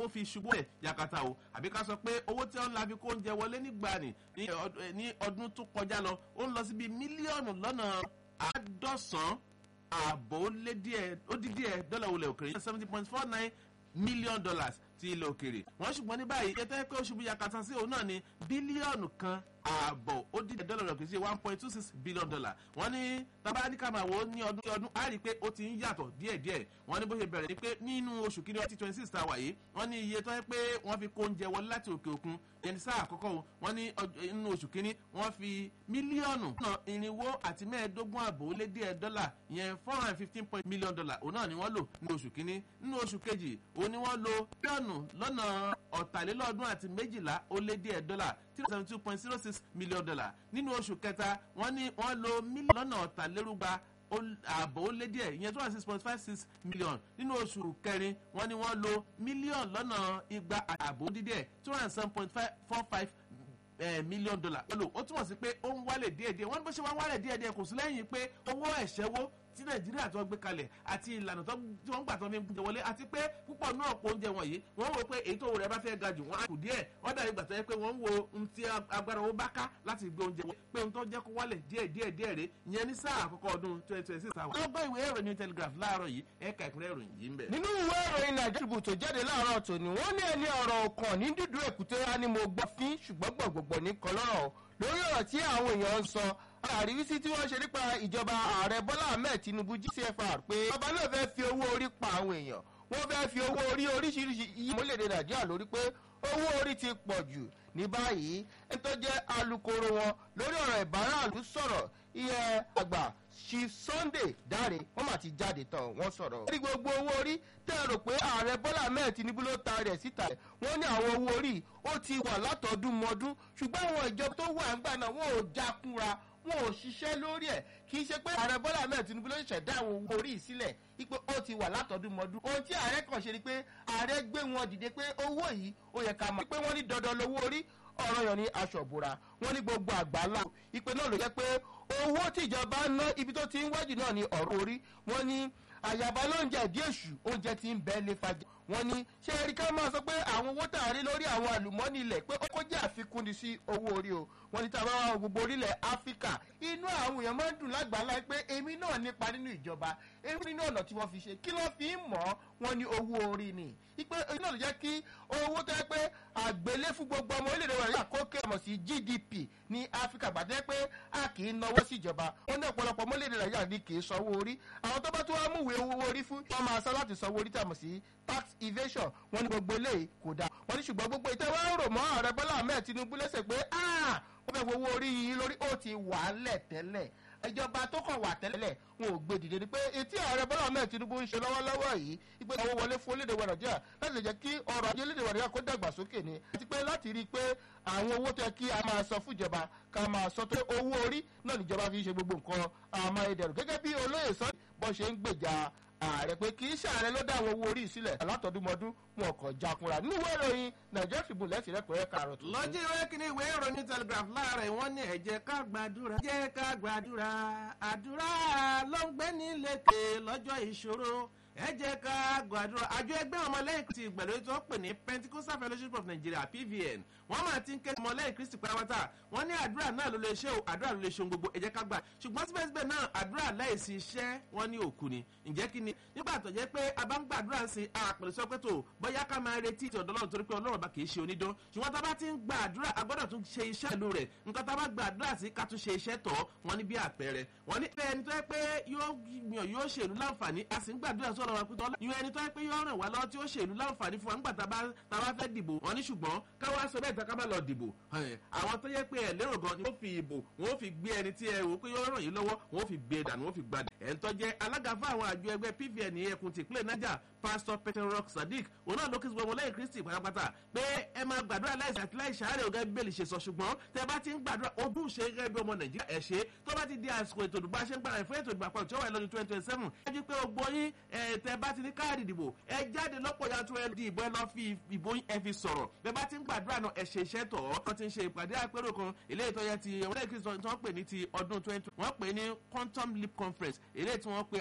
ó fi ṣubú ẹ̀ yakata o àbí ká sọ pé owó tí wọ́n ń la fi kó oúnjẹ wọlé nígbà ní ní ọdún tó kọjá lọ ó ń lọ síbi mílíọ̀nù lọ́nà àádọ́sán ààbò ó lé díẹ̀ ó dín díẹ̀ dọ́là olè òkèrè seventy point four nine million dollars ti ilẹ̀ òkèrè wọ́n ṣùgbọ́n ní báyìí iye tó yẹ pé ó ṣubú yakata sí òun náà ní bílíọ̀nù kan ààbọ̀ ó dín dọ́là rẹ̀ kì í ṣe one point two six billion dollar wọ́n ní tabaníkàmàwò ní ọdún ní ọdún á rí i pé ó ti ń yàtọ̀ díẹ̀díẹ̀ wọ́n ní bó ṣe bẹ̀rẹ̀ ni pé nínú oṣù kìíní twenty twenty six ta wà yìí wọ́n ní iye tó yẹ pé wọ́n fi kó oúnjẹ wọlé láti òkè òkun ẹni sáà àkọ́kọ́ o wọ́n ní nínú oṣù kìíní wọ́n fi mílíọ̀nù náà irinwó àti mẹ́ẹ̀ẹ́dógún àbò ó lé díẹ̀ dọ́là yẹn four hundred and fifteen point million dollar òun náà ni wọ́n lò nínú oṣù kìíní nínú oṣù kejì òun ni wọ́n lo bílíọ̀nù lọ́nà ọ̀tàlélọ́ọ̀dún àti méjìlá ó lé díẹ̀ dọ́là three seventy two point zero six million dollar nínú oṣù kẹta wọ́n ní wọ́n lo mílíọ̀nù lọ́nà ọ̀tàlérúgba ààbò ó lé díẹ̀ ìyẹn two hundred six point five six million nínú oṣù kẹrin wọ́n ní wọ́n lo mílíọ̀nù lọ́nà igba ààbò dídíẹ̀ two hundred seven point four five million dollar lò ó túmọ̀ sí pé ó ń wálẹ̀ díẹ̀díẹ̀ wọ́n ní bó ṣe wá ń wálẹ̀ díẹ̀díẹ̀ kò sí lẹ́yìn pé owó ẹ̀ṣẹ́wó tí nàìjíríà tó gbé kalẹ̀ àti ìlànà tí wọ́n gbà tó fi ń jẹ wọlé àti pé púpọ̀ náà pọ̀ oúnjẹ wọ̀nyí wọ́n wò pé èyí tó wò rẹ̀ bá fẹ́ ga jù wọ́n á kù díẹ̀ wọ́n dàbí gbàtọ́ yẹ pé wọ́n ń wo ohun tí agbára owó bá ká láti gbé oúnjẹ wọlé pé ohun tó jẹ́ kó wálẹ̀ díẹ̀ díẹ̀ díẹ̀ rè ìyẹn ní sáà àkọ́kọ́ ọdún twenty twenty six àwọn. ọgbọ́n ìwé ìròyìn telegraph láàárọ̀ yìí ẹ̀ka ìpínlẹ̀ ìròyìn yìí ń bẹ̀. nínú ìwé ìròyìn nàìjíríà tó jáde láàárọ̀ tòní wọ́n ní ẹni ọ̀rọ̀ ọkàn ní dúdú èkúté wa ni mo gbọ́ fín ṣùgbọ́n gbọ̀gbọ̀gbọ̀ ní kọlọ́rọ̀ lórí ọ̀rọ̀ tí àwọn èèyàn ń sọ àríwísí tí wọ́n ṣe nípa ìjọba ààrẹ bọ́lá ahmed tinubu gcfr pé ọba náà fẹ́ fi owó orí pa àwọn èèyàn wọ́n fẹ́ fi owó orí oríṣiríṣi iye mọ́lẹ̀dẹ̀ nàìjíríà lórí pé owó orí ti pọ̀ jù ní báyìí ẹni tó jẹ́ alukoro wọn lórí ọ̀rọ̀ ìbáraàlú sọ̀rọ̀ iye àgbà chief sunday dáre wọ́n mà ti jáde tán wọ́n sọ̀rọ̀. wọ́n ní gbogbo owó orí tẹ́ ẹ rò pé ààrẹ bọ́lá ahmed tinubu ló ta rẹ̀ síta wọ́n ní àwọn owó orí ó ti wà látọ̀ọ́dún mọ́dún ṣùgbọ́n àwọn ìjọba tó wà ń gbà náà wọ́n ò jákúnra wọn ò ṣiṣẹ́ lórí ẹ̀ kì í ṣe pé ààrẹ bọ́lá ahmed tinubu ló ṣẹ̀dá àwọn owó orí ìsílẹ̀ wípé ó ti wà látọ̀dún mọ́dún ohun tí ààrẹ kàn ṣe ni pé ààrẹ gbé wọn dìde pé owó yìí ó yẹ ká mọ̀ pé wọ́n ní dandan lówó orí ọ̀rọ̀ yàn ní aṣọ ìbora wọ́n ní gbogbo àgbáńlá ìpè náà ló jẹ́ pé owó tíjọba ná ibi tó ti ń wájú náà ní ọ̀rọ̀ orí wọ́n ní àyàbá lóúnjẹ ìdí èṣù oúnjẹ ti ń bẹ́ẹ̀ lé fàjà wọ́n ní ṣé ẹ̀rí ká máa sọ pé àwọn owó tá a rí lórí àwọn àlùmọ́ọ́nì ilẹ̀ pé ó jẹ́ àfikún ni sí owó orí o wọ́n ní táwọn àwọn gbogbo orílẹ̀ áfíríkà inú àwọn èèyàn máa ń dùn lágbàá pé èmi náà nípa nínú ìjọba èmi nínú ọ̀nà tí wọ́n fi ṣe kí ló fi ń mọ̀ wọ́n ní owó orí ni ipe iná ló jẹ́ kí owó tó yẹ pé àgbélé fún gbogbo ọmọ orílẹ̀-èdè wa yà kó kẹ́ mọ̀ sí gdp ní áfíríkà gbàdé pé a kì í náwó síjọba wọ́n ní ọ̀pọ̀lọpọ̀ ọmọ orílẹ̀-èdè nàìjíríà ní kì í sanwó orí àwọn tó bá tó wá múwèé owó orí fún wọ́n máa san láti sanwó orí tàmọ̀ sí tax evasion wọ́n ní gbogbo eléyìí kò dáa wọ́n ní ṣùgbọ́n gbogbo ìtẹ́wọ́ ń rò mọ́ ààrẹ bọ́lá ahmed tinubu lẹ́sẹ̀ pé wọ́n fẹ́ fowó orí yìí lórí ó ti wà á lẹ̀ tẹ́lẹ̀ ìjọba tó kàn wà tẹ́lẹ̀ wọn ò gbé dìde ni pé etí ààrẹ bọ́lá ahmed tinubu ń ṣe lọ́wọ́lọ́wọ́ yìí ìpè àwọn wọlé fún orílẹ̀-èdè wa nàìjíríà láti lè jẹ́ kí ọrọ̀ ajé orílẹ̀-èdè wa nàìjíríà kó dàgbà sókè ni àti pé láti rí i pé àwọn owó tó yẹ kí a máa sọ fún ìjọba ká máa sọ pé owó orí náà níjọba fi ń ṣe gbogbo nǹkan àmọ́ gẹ́gẹ́ bí olóyè sọ bọ́ ṣe ń gbèjà ààrẹ pé kì í ṣàárẹ̀ ló dá àwọn owó orí ìsílẹ̀ alátọ̀dúnmọ́dún wọn kàn jakunra nínú ìwé ìròyìn nàìjíríà tribune lẹ́sìn rẹ́pẹ̀rẹ́ kààrọ̀ tó. lọ́jọ́ ìwé kìíní ìwé ìròyìn telegraph láàárẹ̀ wọ́n ní ẹ̀jẹ̀ ká gbàdúrà jẹ́ ká gbàdúrà àdúrà ló ń gbé ní lékè lọ́jọ́ ìṣòro ẹ jẹ́ ká gbàdúrà àjọ ẹgbẹ́ ọmọlẹ́yìn kristi ìgbàlódé tó pè ní pentecostal fellowship of nigeria pvn wọ́n máa ti ń ké ọmọlẹ́yìn kristi pátápátá wọ́n ní àdúrà náà ló lè ṣe o àdúrà ló lè ṣe ohun gbogbo ẹ jẹ́ ká gbà ṣùgbọ́n síbẹ̀síbẹ̀ náà àdúrà láìsí iṣẹ́ wọ́n ní òkú ni ǹjẹ́ kí ni nígbà tó jẹ́ pé a bá ń gbàdúrà sí àpèrè sọ pé tó bóyá ká máa retí ti ọ̀dọ́ lọ́run torí pé ọlọ́run bá kì í ṣe onídán ṣùgbọ́n tá a bá ti ń gba àdúrà a gbọ́dọ̀ tún ṣe iṣẹ́ ìlú rẹ̀ nǹkan tá a bá gba àdúrà sí ká tún ṣe iṣẹ́ tọ̀ wọ́n ní bí àpẹẹrẹ wọ́n ní ẹni tó yẹ pé yóò yóò ṣèlú láǹfààní a sì ń gbàdúrà sọ̀rọ̀ wa pé tọ́ ẹni tó yẹ pé yóò ràn wá lọ́wọ́ tí ó ṣèlú láǹfààní fún wa nígbà tá a bá fẹ́ dìbò wọn ní ṣùgbọ́n káwá sọ bẹ́ẹ̀ tá ká má lọ dìbò àwọn tó yẹ pé ẹ lérò gan ni wọ́n fi ìbò wọ́n fi gbé ẹni tí ẹ wò pé yóò ràn yín lọ́wọ́ wọ́n fi gbé dànù wọ́n fi gbadà ẹ̀ ń tọ́jẹ́ alága fún àwọn àjọ ẹgbẹ́ pvn ẹkùn tìpínlẹ̀ niger pastor peter rock sadiq òun náà ló kí gbogbo lẹ́yìn kristi pátápátá pé ẹ máa gbàdúrà láìsí àti láìsí àárẹ̀ ọ̀gá bíbélì ṣe sọ ṣùgbọ́n tẹ bá ti ń gbàdúrà ojú ṣe gẹ́gẹ́ bí ọmọ nàìjíríà ẹ̀ ṣe tó bá ti di àsìkò ètò ìdìbò àṣẹ ń gbàdúrà fún ètò ìdìbò àpapọ̀ tí ó wà lọ́dún twenty twenty seven ẹ jí pé ogbó yín tẹ bá ti ní káàdì ìdìbò ẹ jáde lọ́pọ̀ yanturu ẹ di ìbò ẹ lọ fi ìbò yín ẹ fi sọ̀rọ̀ bẹ́ẹ̀ bá ti ń gbàdúrà náà ẹ ṣe iṣẹ́ tọ̀ ọ́ ti ń ṣe ìpàdé àpérò kan eléyìí tó yẹ ti ọmọdé kristu tí wọ́n pè ní ti ọdún twenty wọ́n pè ní quantum leap conference eléyìí tí wọ́n pè